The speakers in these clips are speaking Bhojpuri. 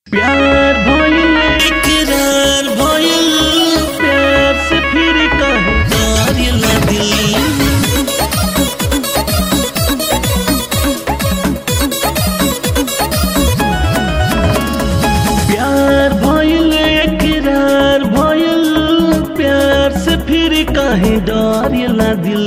प्यार भइल इकरार भइल प्यार से फिर कहे करेला दिल प्यार भइल इकरार भइल प्यार से फिर कहे डरेला दिल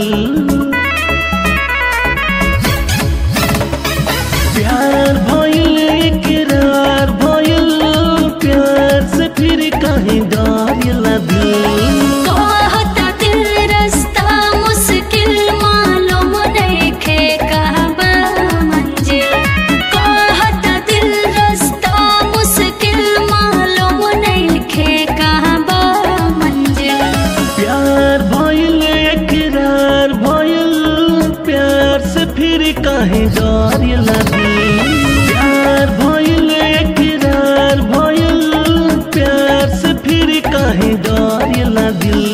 प्यार भइल इकरार भइल प्यार से फिर कहे डरेला दिल कहता दिल रास्ता मुश्किल मालूम नइखे कहबा मंजिल कहता दिल रास्ता मुश्किल मालूम नइखे कहबा मंजिल प्यार भइल इकरार भइल प्यार से फिर कहे डरेला दिल प्यार भइल इकरार भइल प्यार से फिर कहे डरेला दिल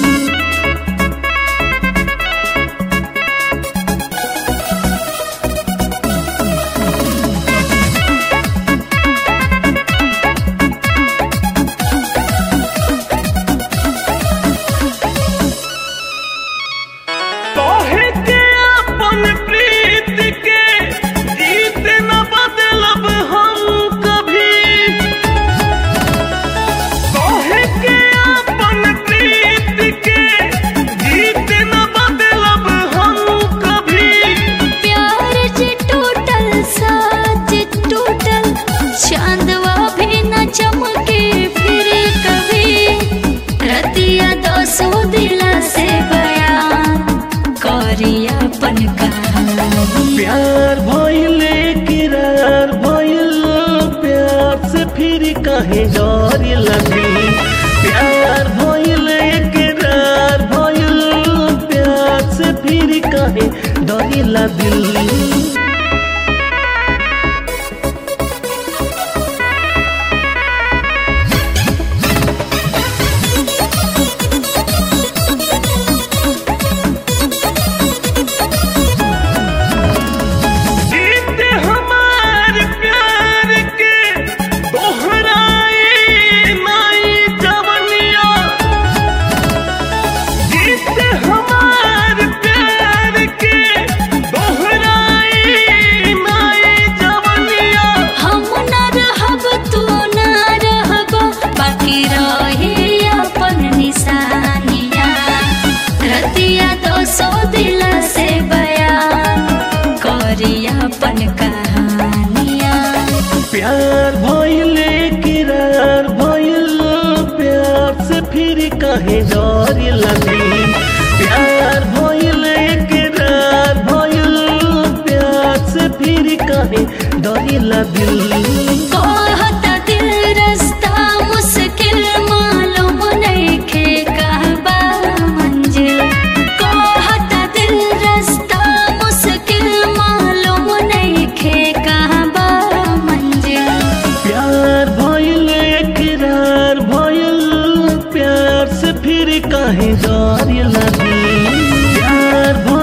तोहे के अपन प्रीत के जीत न बदलब हम कभी तोहे के अपन प्रीत के जीत न बदलब हम कभी प्यार जे टूटल साज टूटल चांदवा भी न चमके फिर कभी रतिया दोसो दिला से बयान करिया अपन कहानी प्यार भइल किरार भइल प्यार से फिर कहे डर लगी प्यार भइल किरार भइल प्यार से फिर कहे डर दिल जीत हमार प्यार के दोहराए नाई जवनिया जीत हमार प्यार के दोहराए नाई जवनिया हम न रहब तू न रहब बाकी रहे अपन निशानिया रतिया दोसो दिला से बयान करिया अपन कहानिया प्यार भइल किरार भइल प्यार से फिर कहे डर लगी प्यार भइल किरार भइल प्यार से फिर कहे डर दिल कहता दिल रास्ता मुश्किल मालूम नइखे कहबा मंजिल कहता दिल रास्ता मुश्किल मालूम नइखे कहबा मंजिल प्यार भइल किरार भइल प्यार से फिर कहे डर लगी प्यार भइल